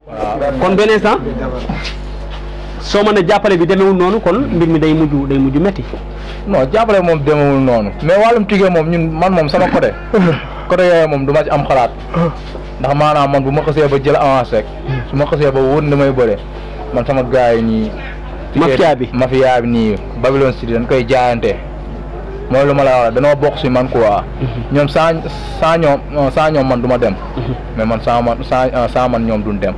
kon benn instant soo mën a jàppale bi demewul noonu kon mbir mi day mujj day mujj metti non jàppale moom demewul noonu mais wàllum tigee moom ñun man moom sama côté côté yooyu moom du ma ci am xalaat ndax maanaam man bu ma xasee ba jël avance rek su ma xasee ba wóor ni damay bëre man sama gars yi nii Mafia bi. mafia bi nii Babylon City dañ koy jaayante mooy lu ma la wax danoo bokk si man quoi ñoom saa saa ñoom saa ñoom man du ma dem mais man saa man saa saa man ñoom duñ dem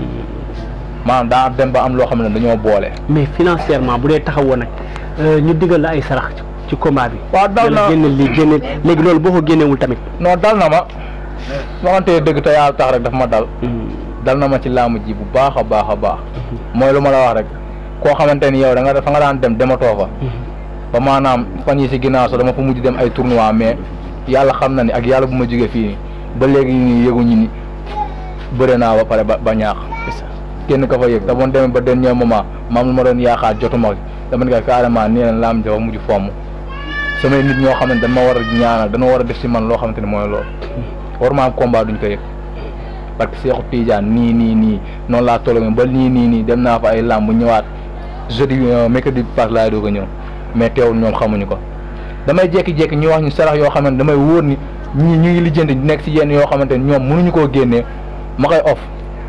maanaam daa dem ba am loo xam ne dañoo boole mais financièrement bu dee taxawoo nag euh, ñu digal la ay sarax ci- ci combat bi waaw dal na génne lii génne léegi loolu boo ko génnewul tamit non dal na ma waxante dëgg te yàlla tax rek daf ma dal dal na ma ci làmb ji bu baax a baax a baax mooy lu ma la wax rek koo xamante ni yow da nga fa nga daan dem dematoo fa ba maanaam fan yi si ginnaaw sax dama fa mujj dem ay tournoi mais yàlla xam na ni ak yàlla bu ma jógee fii ba léegi nii yëguñu ni bëre naa ba pare ba ba ñaax kenn ka fa yëg da moon demee ba dernier moment maam lu ma doon yaakaar jotuma dama ne ko carrément nii leen laam dafa mujj fomm samay nit ñoo xam ne dañ ma war a ñaanal dañoo war a def si man loo xamante ni mooy loolu war ma am combat duñ ko yëg parce que Seexu Tidiane nii nii nii noonu laa toll ba nii nii nii dem naa fa ay làmb ñëwaat jeudi mercredi pass laay doog a ñëw mais teewul ñoom xamuñu ko damay jékki-jékki ñu wax ñu sarax yoo xamante damay wóor ni ñii ñu ngi lijjanti nekk si yenn yoo xamante ni ñoom mënuñu koo génnee ma koy off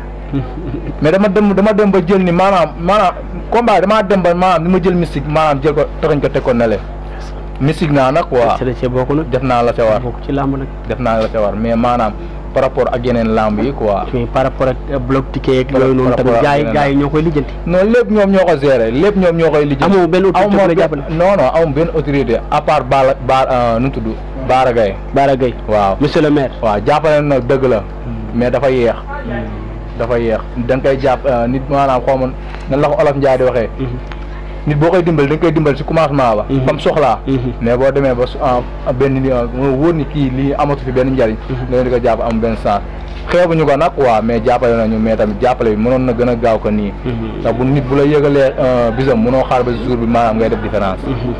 mais dama dem dama dem ba jël ni maanaam maanaam combat damaa dem ba maanaam ni ma jël mystique maanaam jël ko toxañ ko teg ko nele mystique naa nag waa c'est cee bokk nag def naa la ca war bokk ci làmb nag def naa la ca war mais maanaam par rapport ak yeneen lamb yi quoi mais par rapport ak euh, bloc ticket yeeg Par- yooyu noonu par tamit rapport ak gars yi yeneen gars yi ñoo koy lijjanti non lépp ñoom ñoo ko gérer lépp ñoom ñoo koy lijjanti amoo benn autorité bu la jàppale non non amu benn autorité à part Bala Ba nu mu tudd Baara Gaye Bara Gueye waaw monsieur le maire waaw jàppale na dëgg la mais dafa yéex dafa yéex da nga koy jàpp euh, nit maanaam xaw ma nan la ko olof Njaay di waxee nit boo koy dimbali da nga koy dimbali si commencement ba Mhm. comme soxlaa Mhm. mais boo demee ba su ah, benn ni mu wóor ni kii lii amatu fi benn njariñ nga leen di ko jàpp am benn sens xeebuñu ko nag waaw mais jàppale nañu mais tamit jàppale bi mënoon na gën a gaaw ko nii ndax bu nit bu la yëgalee euh, bisam mënoo xaar ba jour bi maanaam ngay def différence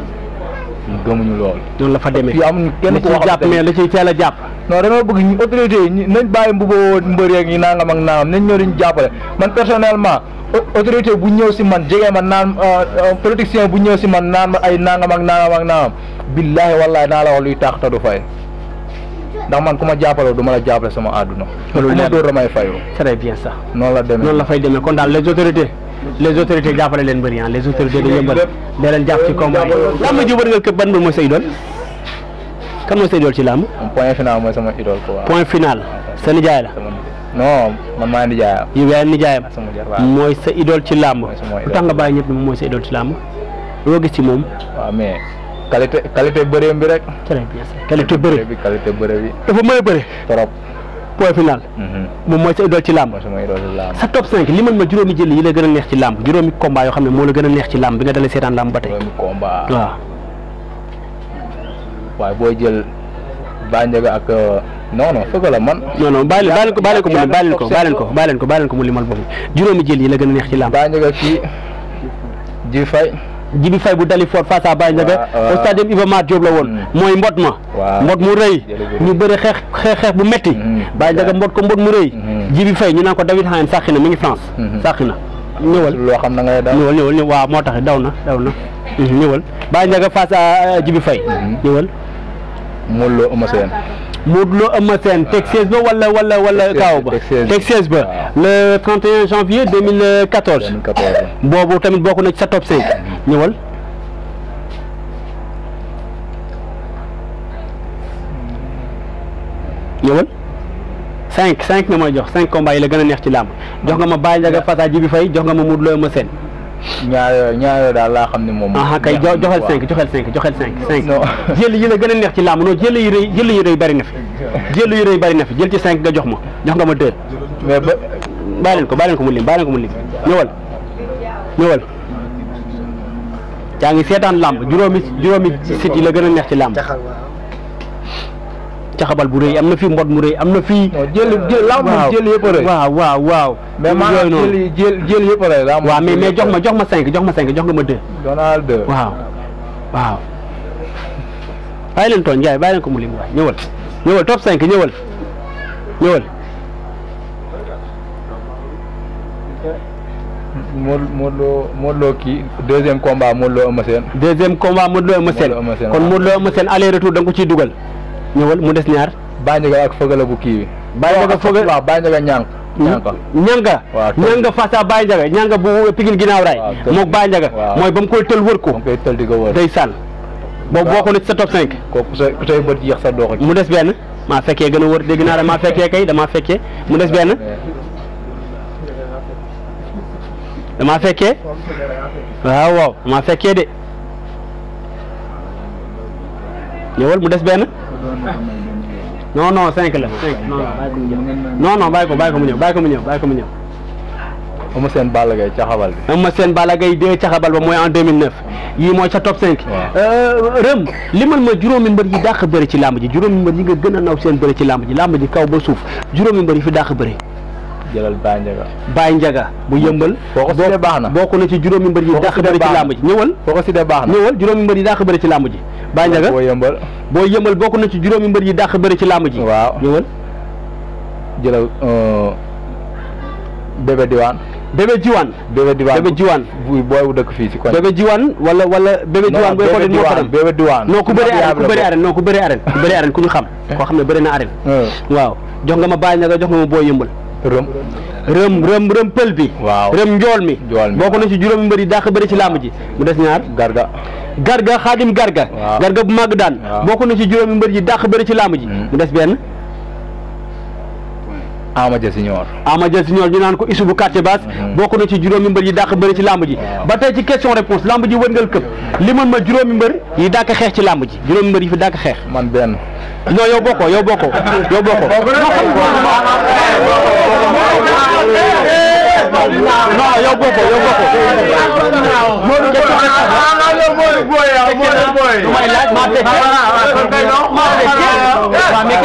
gëmuñu lool noonu la fa demee fii amuñu kenn da ku ciy wax jàpp mais da ciy teel a jàpp non dama bëgg ñu autorité yi ñu- nañ bàyyi mbuboo mbër yeeg ñi nangam ak nangam nañ ñëw diñu jàppale man personnellement au- autorité bu ñëw si man jege ma naan euh, euh, politicien bu ñëw si man naan ma ay nangam ak nangam ak nangam billaahi wallaahi naa la wax luy taax te du fay ndax man ku ma jàppale du ma la jàppale sama àdduna Loolu ku ma leer na. dóor damay fayu très bien ça noonu la demee noonu la fay demee kon daal les autorités les autorités jàppale leen bëri ah les autorités dañu yëmbal da leen jàpp ci combat yi làmb ji wër nga këpp ban mbir mooy sa idole kan mooy sa idole ci làmb Moom point final mooy sama idole quoi point final sa nijaay la sama non man maa ngi jaayam yow yaay nijaayam sama jar waaw mooy sa idole ci làmb Mooy sama lu idole. tax nga bàyyi ñëpp ni moom mooy sa idole ci làmb loo gis ci moom waaw mais qualité qualité bëreem bi rek très bien ça qualité bëri bi qualité bëre bi dafa mën a bëri trop point final Mhm. moom mooy sa idole ci làmb mooy sama idole ci làmb sa top 5 li man ma juróomi jël yi la gën a neex ci làmb juróomi combat yoo xam ne moo la gën a neex ci làmb bi nga dalee seetaan làmb ba tey juróomi combat waaw waaye booy jël Ba Ndiaga ak non non fëgg la man non non bàyyi leen bàyyi leen ko bàyyi leen ko mu lim bàyyi leen ko bàyyi leen ko bàyyi leen ko bàyyi leen ko mu limal boobu juróomi jël yi la gën a neex ci làmb Ba Ndiaga kii ji fay Jibi Faye bu dali fort face à Baye Ndiaga waaw, waaw. au stade Iba Mar Diop la woon Mm. mooy mbot ma waaw. mbot mu rëy Jële bu rëy. ñu bëri xeex xeex xeex bu metti Mm. Baye Ndiaga mbot ko mbot mu rëy Mm. Jibi Faye ñu naan ko David Hayen sàqi na mi ngi France Mhm. sàqi na ñëwal loo xam na ngay daal ñëwal ñëwal ñëw waaw moo tax daw na daw na Mhm, ñëwal Baye Ndiaga face à euh, Jibi Faye Mhm. ñëwal Modou Lo Eumeu Sène Modou Lo Eumeu Sène teg 16 ba wala wala wala Teg kaaw ba teg 16. teg 16 ba le 31 janvier 2014 2014 boobu tamit bokk na ci sa top 5 ñëwal ñëwal 5 5 nga may jox 5 combats yi la gën a neex ci làmb jox nga ma Baye Ndiaga Fata Jibi Faye jox nga ma Modou Lo Eumeu Sène ñaar yooyu ñaar yooyu daal laa xam ne moom aha kay jo- joxel 5 joxel 5 joxel 5 5 Non. jël yi la gën a neex ci làmb non jël yi rëy jël yi rëy bari na fi jël yi rëy bari na fi jël ci 5 nga jox ma jox nga ma 2 mais ba bàyyi leen ko bàyyi leen ko mu lim bàyyi leen ko mu lim ñëwal ñëwal yaa ngi seetaan làmb juróomi juróomi sit yi la gën a neex ci làmb caxabal bu rëy am na fii mbot mu rëy am na fii non jël jël laa moom jël yëpp a rëy waaw waaw waaw mais yooyu maanaam noonu jël jël jël yëpp a rëy laa moom waaw mais jël mais yëpp jox a ma rëy. jox ma cinq jox ma cinq jox nga ma deux Donald deux waaw waaw bàyyi leen tooñ Ndiaye bàyyi leen ko mu lim waay ñëwal ñëwal top 5 ñëwal ñëwal Modou Modou Lo Modou Lo kii deuxième combat Modou Lo Eumeu Sène deuxième combat Modou Lo Eumeu Sène Modou Lo Eumeu Sène, kon waaw. Modou Lo Eumeu Sène aller retour da nga ko ciy dugal ñëwal mu des ñaar Baye Ndiaga ak Feugeula bu kii bi Baye Ndiaga Feugeula- waaw Baye Ndiaga ñànk ñànk ñanga waaw, tël. ñanga face à Baye Ndiaga ñanga bu Pikine ginnaaw raay waaw, tël. moog Baye Ndiaga waaw. mooy ba mu koy tël wër ko moom koy tël di ko wër day sànn boobu waaw. bokk na ci sa top 5 kooku ku say ku say bët yéex sa doo ko mu des benn maa fekkee gën a wër dégg naa damaa fekkee kay damaa fekkee mu des benn damaa fekkee waaw waaw damaa fekkee de ñëwal mu des benn non non cinq la cinq non non non bàyyi ko bàyyi ko mu ñëw bàyyi ko mu ñëw bàyyi ko mu ñëw Eumeu Sène Balla Gaye ca xabal bi Eumeu Sène Balla Gaye 2 caxabal ba mooy en 2009 yii mooy ca top 5 Waaw. rëm limal ma juróomi mbër yi dàq bëri ci làmb ji juróomi mbër yi nga gën a naw seen bëri ci làmb ji làmb ji kaw ba suuf juróomi mbër yi fi dàq bëri jëlal Baye Ndiaga Baye Ndiaga bu yëmbal foo ko sidee baax na bokk na ci juróomi mbër yi Foo ko dàq sidee bëri ci baax na. làmb ji ñëwal foo ko sidee baax na ñëwal juróomi mbër yi dàq bëri ci làmb ji Baye Ndiaga boo yëmbal boo yëmbal bokk na ci juróomi mbër yi dàq bëri ci làmb ji waaw ñëwal jëlal euh, bébé diwaan bébé jiwaan bébé diwaan bébé jiwaan buy booy bu dëkk fii si koñ bébé jiwaan wala wala bébé jiwaan booy xool moo ko dem bébé diwaan non ku bëri arène ku bëri arène non ku bëri arène ku bëri arène ku ñu xam koo xam ne bëri na arène waaw jox nga ma Baye Ndiaga jox nga ma boo yëmbal rëm rëm rëm rëm pël bi waaw rëm njool mi Njool mi, bokk na ci juróomi mbër yi dàq bëri ci làmb ji mu des ñaar garga garga xaadim garga Waaw. garga bu màgg daan Waaw. bokk na ci juróomi mbër yi dàq bëri ci làmb ji Hmm. mu des benn Ama Dia Senior ama jël si ñoor ñu naan ko isu bu quartier basse Mhm. bokk na ci juróomi mbër yi dàq bëri ci làmb ji Waaw. ba tey ci question réponse làmb ji wërngal këpp li man ma juróomi mbër yi dàq xeex ci làmb ji juróomi mbër yi fi dàq xeex man benn non yow bokkoo yow bokkoo yow bokkoo non yow bokkoo yow bokkoo du may laaj maa fekkee maa fekkee waaw mais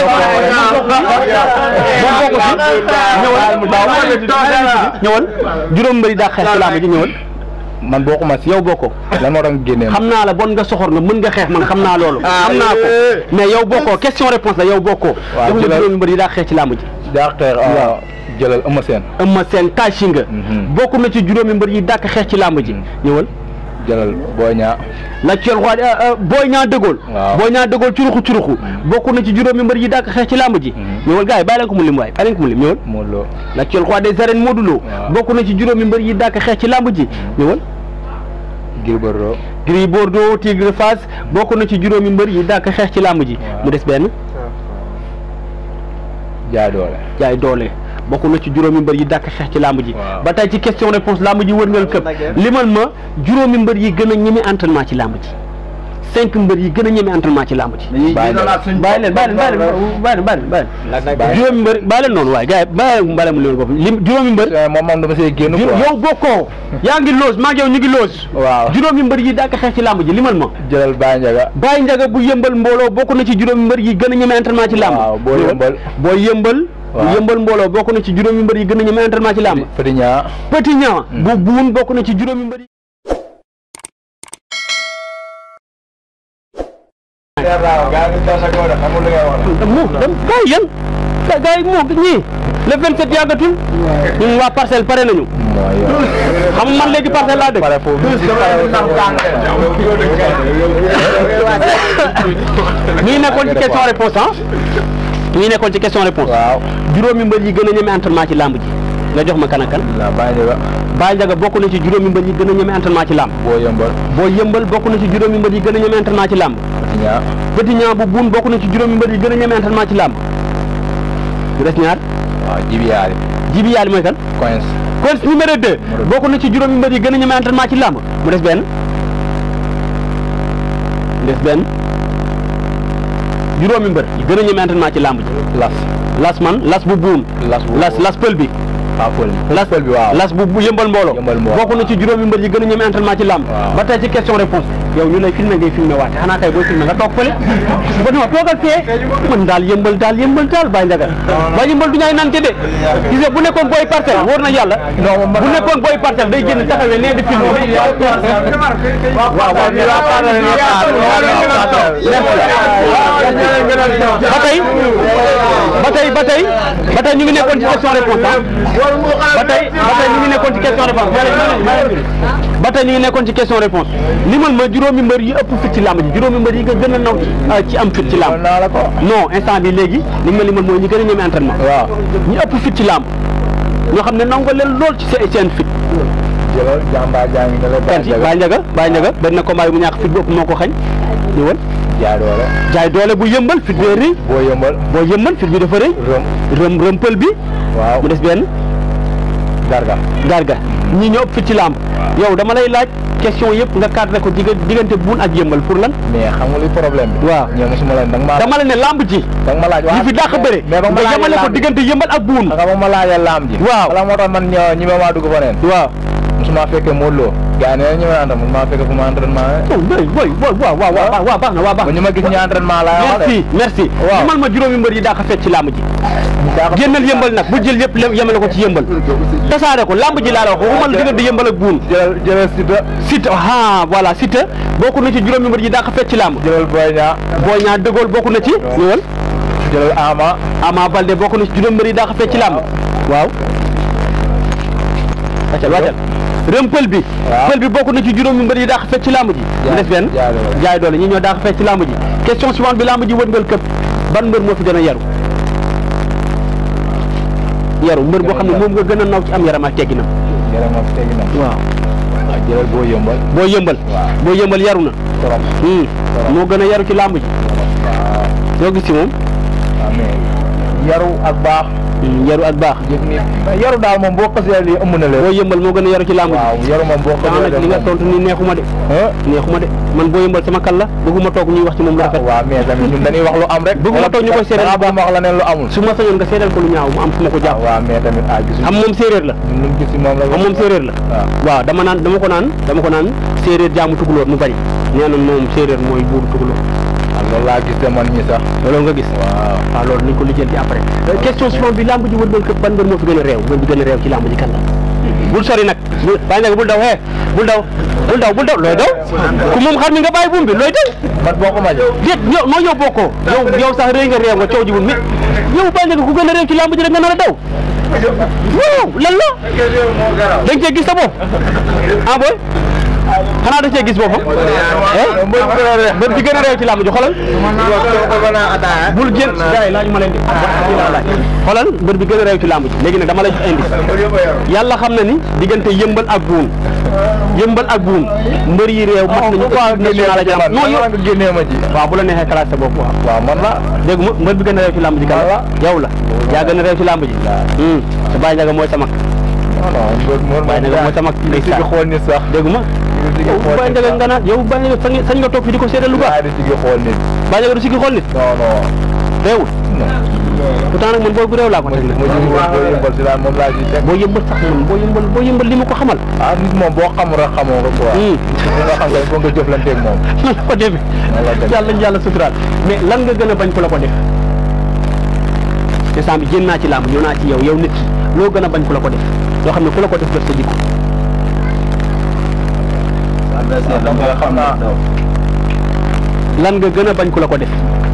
question ñëwal juróom mbëri daa xeex ci làmb ji ñëwal man bokkuma si yow bokkoo lan moo tax nga génnee ma xam naa la bon nga soxor nga mën nga xeex man xam naa loolu xam naa ko mais yow bokkoo question réponse la yow bokkoo Waaw, jox nga jëlal. juróomi mbëri daa xeex ci làmb ji daa xeex ah, jëlal Eumeu Sène Eumeu Sène tàcci nga Mhm. bokk na ci juróomi mbër yi dàq xeex ci làmb ji ñëwal jëlal Boy Niang l'actuel roi Boy Niang dëggool Waaw. Boy Niang dëggool curuxu curuxu bokk na ci juróomi mbër yi dàq xeex ci làmb ji Mhm. ñëwal gars yi bàyyi leen ko mu lim waay bàyyi leen ko mu lim ñëwal Modou Lo l'actuel roi des arènes Modou Lo Waaw. bokk na ci juróomi mbër yi dàq xeex ci làmb ji ñëwal Gris Bordeaux Gris Bordeaux Tigre Fass bokk na ci juróomi mbër yi dàq xeex ci làmb ji Waaw. mu des benn jaay doole jaay doole bokk na ci juróomi mbër yi dàq xeex ci làmb ji Waaw. ba tey ci question réponse làmb ji wërngal këpp limal ma juróomi mbër yi gën a ñeme entraînement ci làmb ji cinq mbër yi gën a ñeme entraînement ci làmb ji bàyyi leen bàyyi leen bàyyi leen bàyyi leen bàyyi leen bàyyi leen Bàyyi. juróomi mbër bàyyi leen noonu waaye gars yi bàyyi leen bàyyi leen mu leen bopp lim juróomi mbër Eh, moom moom dama see génn ju- quoi yow bokkoo yaa ngi loos maa ngi yow ñu ngi loos waaw juróomi mbër yi dàq xeex ci làmb ji limal ma jëlal Baye Ndiaga Baye Ndiaga bu yëmbal mbooloo bokk na ci juróomi mbër yi gën a ñeme entraînement ci làmb waaw boo yëmbal boo yëmbal bu Waaw. yëmbal mbooloo bokk na ci juróomi mbër yi gën a ñeme entraînement ci làmb Petit Niang Petit Niang bu buun bokk na ci juróomi mbër yi mu dem gars yi yan gars yi moo ñii le 27 yàggatul ñun waa parcelle pare nañu mooy yow. xam nga man léegi parcelle laa dëkk pare foofu ñu ngi nekkoon ci question réponse ah ñu ngi nekkoon ci question réponse waaw juróomi mbër yi gën a ñeme entraînement ci làmb ji nga jox ma kan ak kan la Baye Ndiaga Baye Ndiaga bokk na ci juróomi mbër yi gën a ñeme entraînement ci làmb boo yëmbal boo yëmbal bokk na ci juróomi mbër yi gën a ñeme entraînement ci làmb Petit Niang Petit Niang bu buun bokk na ci juróomi mbër yi gën a ñeme entraînement ci làmb mu des ñaar waaw Jibi Yaari Jibi Yaali mooy kan Coins kon numéro 2 bokk na ci juróomi mbër yi gën a ñeme entraînement ci làmb mu des benn mu des benn juróomi mbër yi gën a ñeme entraînement ci làmb ji Las las man las bu buun Las bu las las pël bi ah Pël las Pël bi waaw las bu bu yëmbal mbooloo Yëmbal mbooloo. bokk na ci juróomi mbër yi gën a ñeme entraînement ci làmb Waaw. ba tey ci question réponse yow ñu lay filmé ngay filmé waate xanaa kay booy filmé nga toog fële ba dama toogal fee man daal yëmbal daal yëmbal daal bàyyi njaga waaye yëmbal du ñaay nante de gis nga bu nekkoon booy parcelle wóor na yàlla bu nekkoon booy parcelle day génn taxawee nee di filmé waaw waaw ba tey ba tey ba tey ba tey ñu ngi nekkoon ci question réponse ba tey ba tey ñu ngi nekkoon ci question réponse ba tey ñu ngi nekkoon ci question réponse limal ma juróomi mbër yi ëpp fit ci làmb ji juróomi mbër yi nga gën a naw ci am fit ci làmb naa la ko non instant bi léegi li nga ma limal mooy ñi gën a ñeme entraînement waaw ñi ëpp fit ci làmb ñoo xam ne nangu leen lool ci seen seen fit jëlal jàmbaar jaa ngi ne la kan ci Baye Ndiaga Baye Ndiaga benn combat yi mu ñàkk fit bu ëpp moo ko xañ ñëwal jaay doole jaay doole bu yëmbal fit bee rëy boo yëmbal boo yëmbal fit bi dafa rëy rëm rëm rëmpël bi waaw mu des benn garga garga ñi ñoo ëpp fit ci làmb yow dama lay laaj question yëpp nga cadré ko digga diggante buun ak yëmbal pour lan mais xam nga li problème bi waaw ñoom mosuma leen da nga maa dama la ne làmb ji da nga ma laaj ñi fi dàq bëre mais ba ma nga laajee yemale ko laam ji diggante yëmbal ak buun nga ba ma laajee laam ji Waaw. wala moo tax man ñoo ñi ma maa dugg fa neen waaw mosuma fekkee Modou Lo gars yi nee na ñu ma àndal mosuma fekkee fu ma entraînement oh boy boy boy waaw waaw waaw waaw baax na waaw baax ba ñu ma gis ñu entraînement laa wax de merci merci Waaw. limal ma juróomi mbër yi daa ko fecc ci làmb ji daa ko- génnal yëmbal nag bu jël yëpp yemale ko ci yëmbal tasaare ko làmb ji laa la wax waxuma la diggante yëmbal ak buun jëlal jëlal Siteu Siteu ah voilà Siteu bokk na ci juróomi mbër yi daa ko fecc ci làmb jëlal Boy Niang boo ñaa dëggool bokk na ci ñëwal jëlal Ama Ama Balde bokk na ci juróom mbër yi daa ko fecc ci làmb waaw wàccal wàccal rëm pël bi Waaw. pël bi bokk na ci juróomi mbër yi daa ko fecc ci làmb ji mu des benn jaay doole. jaay doole ñi ñoo daa ko fecc ci làmb ji question suivante bi làmb ji wërngal këpp ban mbër moo fi gën a yaru yaru mbër boo xam ne moom nga gën a naw ci am yaram ak tegginam jëlal ma tegi na waaw waaw jëlal boo yëmbal boo yëmbal Waaw. boo yëmbal yaru na trop Hmm. moo gën a yaru ci làmb ji waaw yoo gis ci moom waaw mais yaru ak baax Hmm, yaru ak baax yëg nit mais yaru daal moom boo xasee lii ëmb na boo leen yëmbal moo gën a yaru ci làmb ji waaw yaru moom boo daa xasee nag li nga tontu ni neexuma de ah neexuma de man boo yëmbal sama kal la bëgguma toog ñuy wax ci moom lu rafet waaw mais tamit ñun dañuy wax lu am rek Bëgguma toog ñu koy seedeel dangaa bëgg ma wax la neen lu amul su ma sañoon nga seedal ko lu ñaaw mu am fu ma ko jàpp waaw mais tamit ah gisuñu am moom séeréer la ñun luñ gis si moom la am moom séeréer la waaw waaw dama naan dama ko naan dama ko naan séeréer jaamu tukulóor mu bañ nee na moom séeréer mooy buuru tukulóor waaw loolu laa gis de man ñi sax loolu nga gis waaw waaw loolu nañ ko lijjanti après question suivante bi lamb ji wër këpp ban mbër moo fi gën a réew mbër bi gën a réew ci lamb ji kan la bul sori nag bul bàyyi nag bul daw hee bul daw bul daw bul daw looy daw ku moom xar mi nga bàyyi buum bi looy daw man boo ko maje déet yow noo yow bokkoo yow yow sax réew nga réew nga coow ji wul mi yow bàyyi nag ku gën a réew ci lamb ji rek nga nar a daw waaw lan la da nga cee gis sa bopp ah boy xanaa da cee gis boppam eh mbër bi gën a réew ci lamb ji xoolal bul génn gars yi laaj ma leen di laaj xoolal mbër bi gën a réew ci lamb ji léegi nag dama lay jox indice yàlla xam na ni diggante yëmbal ak buun yëmbal ak buun mbër yi réew mat nañu ko national ak lamb non yow nga génnee ma ji waaw bu la neexee classe sa bopp waaw waaw man la dégg ma mbër bi gën a réew ci lamb ji kan la yow la yaa gën a réew ci lamb ji hum sa bàyyi njaga mooy sa mag non non mbër mbër bàyyi njaga mooy sa mag di si xool nit sax dégg ma di si yow xool bàyyi nit njaga nga naan yow bàyyi njaga sañ sañ nga toog fi di ko seedal lu baax waaye di si xool nit bàyyi njaga du si xool nit non non réewul pourtant nag man booy bu réew laa ko teg nag mu ji boo yëmbal si daal moom laa ci teg boo yëmbal sax man boo yëmbal boo yëmbal li ma ko xamal ah nit moom boo xamul rek xamoo ko quoi hum li nga xam nga foog nga jëflanteeg moom nan la ko defee Yàlla def. yàlla ñu yàlla suturaal mais lan nga gën a bañ ku la ko def te saa bi génn naa ci làmb ñëw naa ci yow yow nit ki loo gën a bañ ku la ko def loo xam ne ku la ko def def sa jikko xam nga xam naa lan nga gën a bañ ku la ko def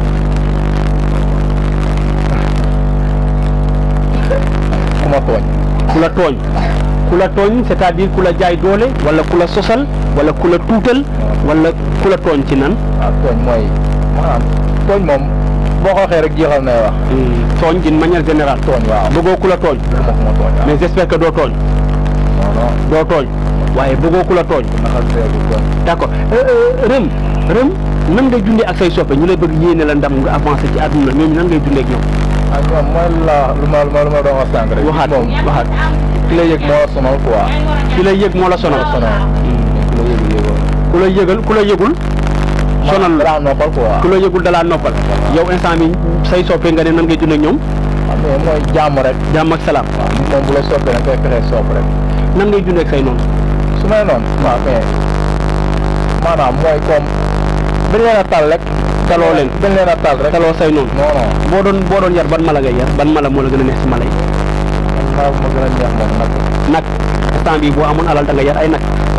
ku ma tooñ ku la tooñ ku la tooñ c'est-à-dire ku la jaay doole wala ku la sosal wala ku la tuutal wala ku la tooñ ci nan ah tooñ mooy maanaam tooñ moom boo ko waxee rek jeexal nay wax tooñ d'une manière générale tooñ waaw bëggoo ku la tooñ bëgguma ku ma tooñ waaw mais j'espère que doo tooñ non non doo tooñ waaye bëggoo ku la tooñ naxal seegu tooñ d'accord rëm rëm nan ngay dundee ak say soppe ñu lay bëgg yéene la ndam nga avancé ci àdduna ñooñu nan ngay dundee ak ñoom ah ñoom mooy la lu ma lu ma lu ma doon wax sànq rek waxaat moom waxaat ki la yëg moo la sonal quoi ki lay yëg moo la sonal sonal ki la yëg yëgoo ku la yëgal ku la yëgul sonal la daa noppal quoi ku la yëgul dalaa noppal yow instant bi say soppe nga ne nan ngay dundee ak ñoom ah mais mooy jàmm rek jàmm ak salaam waaw nit moom bu la soppee nag koy fexee sopp rek nan ngay dundee ak say noonu su may noonu waaw mais maanaam mooy comme dañ leen a tal rek. taloo leen dañ leen a tal rek. taloo say noonu non non boo doon boo doon yar ban mala ngay yar ban mala moo la gën a neex si mala yi man maa ma gën a neex moom nag. nag instant bi boo amoon alal da nga yar ay nag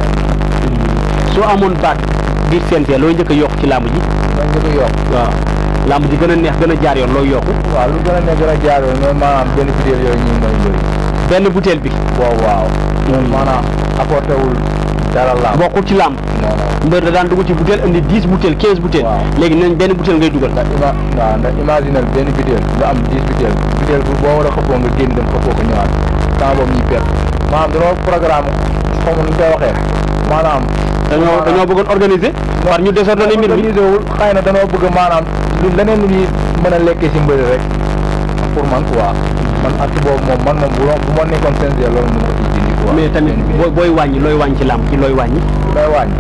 soo amoon baat biir CNG looy njëkk a yokk ci làmb ji man njëkk a yokk. waaw làmb ji gën a neex gën a jaar yoon looy yokku waaw lu gën a neex gën a jaar yoon mooy maanaam benn bidéel yooyu ñu may bëri. benn butéel bi waaw waaw. loolu maanaam apporté wul dara la. bokkul ci làmb non non. mbër da daan dugg ci butéel indi dix butéel quinze butéel Waaw. léegi nañ benn butéel ngay dugal ndax ima waaw ndax imaginel benn bidéel nga am dix bidéel bidéel bu boo war a xëppoo nga génn dem xëppoo ko ñëwaat temps boobu ñuy perte maanaam dañoo programme xaw ma nu ñu koy waxee maanaam dañoo dañoo bëggoon organiser war ñu désordonné mbir mi organisé wul xëy na dañoo bëgg maanaam lu leneen lu ñuy mën a lekkee si mbëri rek pour man quoi man at boobu moom man moom bu ma bu ma nekkoon CNG loolu mu ma ko ciy dindi quoi mais tamit booy booy wàññi looy wàññi ci làmb ci looy wàññi may wàññi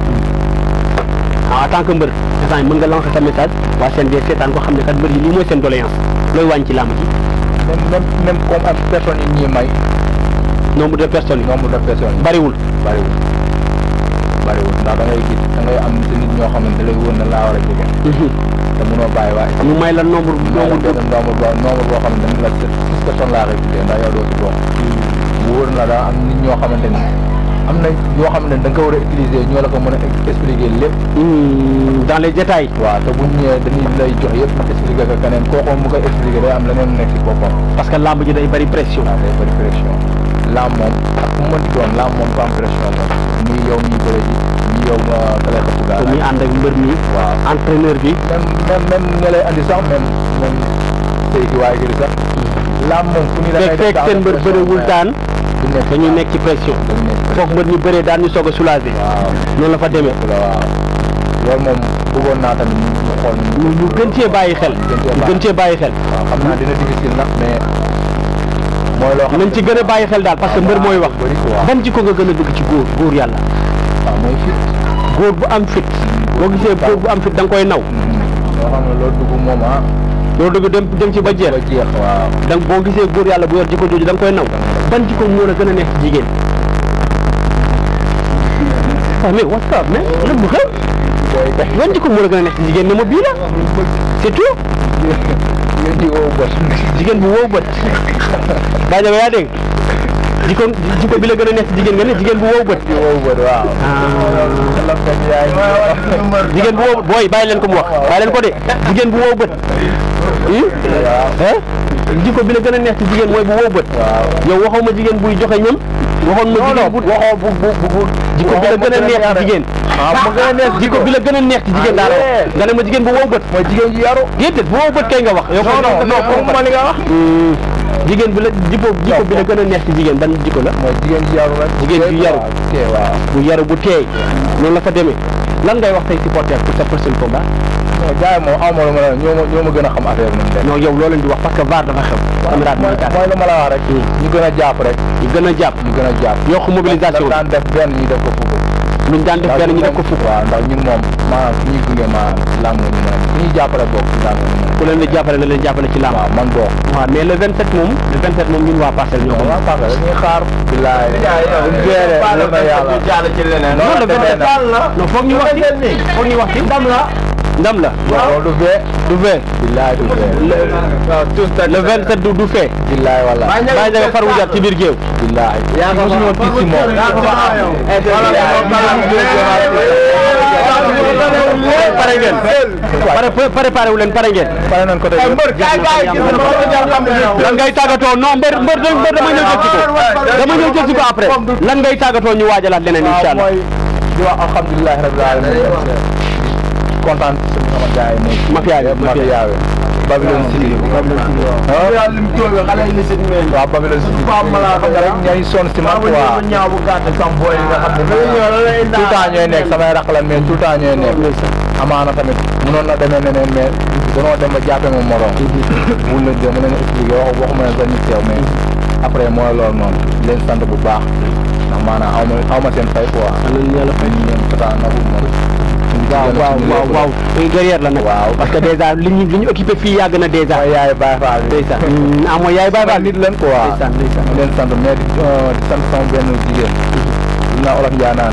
ah en tant que mbër instant yi mën nga lancer sa message waa CNG seetaan ko xam ne kat mbër yi lii mooy seen doléance looy wàññi ci làmb ji même même même comme am personnes yi ñuy may nombre de personnes yi nombre de personnes yi bariwul bariwul bariwul ndax da ngay gis da ngay am si nit ñoo xam ne da lay wóor na laa war a jóge te mënoo bàyyi waaye ñu may la nombre nombre nombre benn nombre boo nombre boo xam ne dañ la six personnes laa koy tuddee ndax yow doo si bokk mu wóor na daa am nit ñoo xamante ni am na yoo xam ne da nga ko war a utiliser ñoo la ko mën a expliquer lépp Hmm, dans les détails waaw te buñ ñëwee dañuy lay jox yëpp expliquer ko keneen kooku mu koy expliquer day am leneen nekk si boppam parce que làmb ji day bari pression waaw day bëri pression laam moom ak ku mu mënti doon laam moom ko am pression moom muy yow miy bëre ji muy yow nga ka lay xëpp ko daal muy ànd ak mbër mi waaw entraîneur bi même même même nga lay andi sax même même tey ki waaye gi sax laam moom fu ñu la fekk fekk seen mbër bëriwul daan du nekk dañuy nekk ci pression dañu nekk foog mbër ñu bëree daan ñu soog a soulager waaw noonu la fa demee dëgg la waaw loolu moom bëggoon naa tamit ñu ñu xool ñu ñu gën cee bàyyi xel ñu gën cee bàyyi xel waaw xam naa dina difficile nag mais mooy loo xam nañ ci gën a bàyyi xel daal parce que mbër mooy wax bëri quoi ban jikko nga gën a bëgg ci góor góor yàlla waaw mooy fit góor bu am fit boo gisee góor bu am fit da nga koy naw loo xam ne loolu dugg moom ah loolu dëgg dem dem ci ba jeex ba jeex waaw da boo gisee góor yàlla bu yor jikko jooju da nga koy naw ban jikko moo la gën a neex ci jigéen ah mais what's up mais lan mu xew booy kay ban jikko moo la gën a neex ci jigéen ne ma bii la c'est tout yéen di woo bët jigéen bu wow bët daa jaga yaa dégg jikko jikko bi la gën a neex ci jigéen nga ne jigéen bu wow bët di woo bët waaw la fekk yaay jigéen bu wow booy bàyyi leen ko mu wax bàyyi leen ko de jigéen bu wow bët ah jikko bi la gën a neex ci jigéen mooy bu wow bët waaw yow waxoo ma jigéen buy joxe ñam waxoon ma jigéen bu waxoo bu bu bu bu jikko bi la gën a neex ci jigéen ah mu gën a neex jikko bi la gën a neex ci jigéen daal wax nga ne ma jigéen bu wow bët mooy jigéen ji yaru déedéet bu wow bët kay nga wax yow non non non comme ma li nga wax jigéen bi la jikko jikko bi la gën a neex ci jigéen ban jikko la mooy jigéen ji yaru rek Jigéen ji yaru. ok waaw bu yaru bu teey noonu la fa demee lan ngay wax tey supporter pour sa prochain combat non gars yi moom aw ma lu ma la ñoo ma ñoo ma gën a xam affaire bi nu mu demee non yow loo leen di wax parce que VAR dafa xew caméra bi mooy ñu tàkk mooy lu ma la wax rek ñu gën a jàpp rek ñu gën a jàpp ñu gën a jàpp yokk mobilisation daan def benn ñu def ko fukk luñ daan def benn ñu def ko fukk waaw ndax ñun moom maanaam fu ñuy gunge maanaam làng ñu mën a fu ñuy jàppale boog ci làng ñu mën ku leen di jàppale na leen jàppale ci a làmb waaw man boog waaw mais le 27 moom le 27 moom ñun waa parcelle ñoo ko waaw parce que dañuy xaar bilaay buñ géeree lu na yàlla non le 27 non foog ñu wax ci foog ñu wax ci ndam la ndam la waaw du fee du fee bilaay du fee le 27 du du fee bilaay wala bàyyi jaga far wujaat ci biir géew bilaay mosuñoo tiit si moom pare ngeen pare préparé wu leen pare ngeen pare nañ ko tey lan ngay tàggatoo non mbër mbër mbër dama ñëw jël si ko dama ñëw jël si ko après lan ngay tàggatoo ñu waajalaat leneen incha allah mooy di wax alhamdulilah rabbil alamin kontaan ci sama gars yi nekk Mafia bi, mafia Mafia. bi Babylon City waaw Babylon City xam nga rek ñooy sonn si man quoi tout le temps ñooy nekk samay raq lan mais tout le temps ñooy nekk amaana tamit mënoon na demee neneen mais danoo dem ba jàppe moom morom mun leen de mën leen expliquer wax waxuma leen sax ñu teew mais après mooy loolu noonu leen sant bu baax ndax maanaam aw ma aw ma seen fay quoi yàlla fay ñu ñeen tata nagu moom waaw waaw waaw waaw guerrière la nag waaw parce que déjà li ñu li ñu occupé fii yàgg na déjà mooy yaay Baye Fall bi ndeysaan ah mooy yaay Baye Fall nit leen quoi ndeysaan ndeysaan ñu leen sant mais di di sant sama benn jigéen li naa olof Njaay naan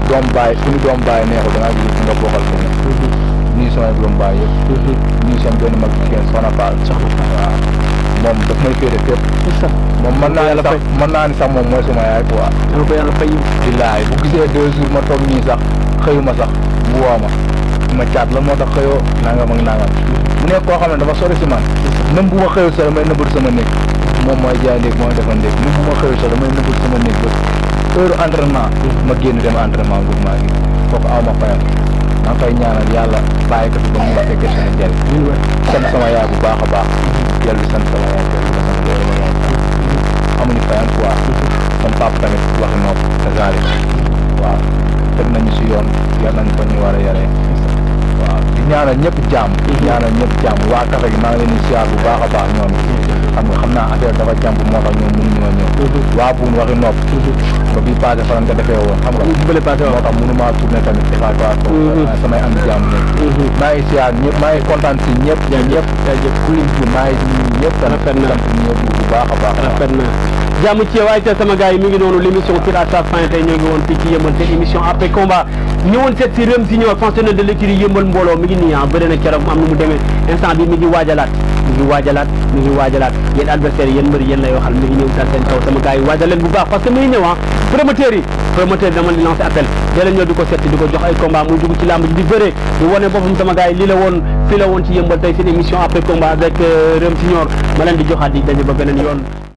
doom baay suñu doom baay neexul da ngaa gis ki nga bokkal ko nii samay doom baay yëpp nii sama benn mag jigéen Soxna Fall waaw moom daf may féete fépp moom mën naa ni sax mën naa ni sax moom mooy suma yaay quoi dama ko yàlla fay billaay bu gisee deux jours ma toog nii sax xëyuma sax bu woo ma ma caat la moo tax xëyoo nangam ak nangam mu nekk koo xam ne dafa sori si man même bu ma xëyul sax damay nëbbatu sama néeg moom mooy jaay ndéeg mooy defal ndéeg même bu ma xëyul sax damay nëbbatu sama néeg ba heure entraînement ma génn dem entraînement boobu maa ngi kooku aw ma fayam maa ngi koy ñaanal yàlla bàyyi ko fi ba mu la fekkee seen njëriñ sant sama yaay bu baax a baax yàlla sant sama yaay dellu ko sama yaay amuñu fayam quoi sama papa tamit wax nopp kazalik waaw teg nañu si yoon yar nañu ko ñu war a yaree waaw di ñaanal ñëpp jàmm ñaanal ñëpp jàmm waa kafe gi maa ngi leen di siyaar bu baax a baax ñoom xam nga xam naa affaire dafa jàmp moo tax ñoom mënuñoo ñëw waa buun waxi nopp ba bii passé faran nga defee woon xam nga bële passé moo tax mënu maa tourné tamit defaat waat ko samay am jàmm nekk maa ngi siyaar ñëpp maa ngi kontaan si ñëpp ñëpp ñëpp ku lim ci maa ngi nuyu ñëpp tamit Rafet na. sant ñëpp bu baax a baax rafet na jàmm ci waaye te sama gars yi mi ngi noonu l' émission tire à sa fin tey ñoo ngi woon fii ci yëmbal seen émission après combat ñëwoon seet si Rëm si ñëw fonctionnaire de l'écurie yëmbal mbooloo mi ngi nii ah bëri na keroog mu am nu mu demee instant bi mi ngi waajalaat mi ngi waajalaat mi ngi waajalaat yéen adversaires yéen mbëri yéen lay waxal mi ngi ñëw dal seen kaw sama gars yi waajal leen bu baax parce que mi ngi ñëw ah promoteurs yi promoteurs yi dama di lancer appel dee leen ñëw di ko seet di ko jox ay combat muy dugg ci làmb ji di bëre di wane boppam sama gars yi lii la woon fii la woon ci yëmbal tey seen émission après combat avec Rëm Signor ma leen di joxaat di daje ba beneen yoon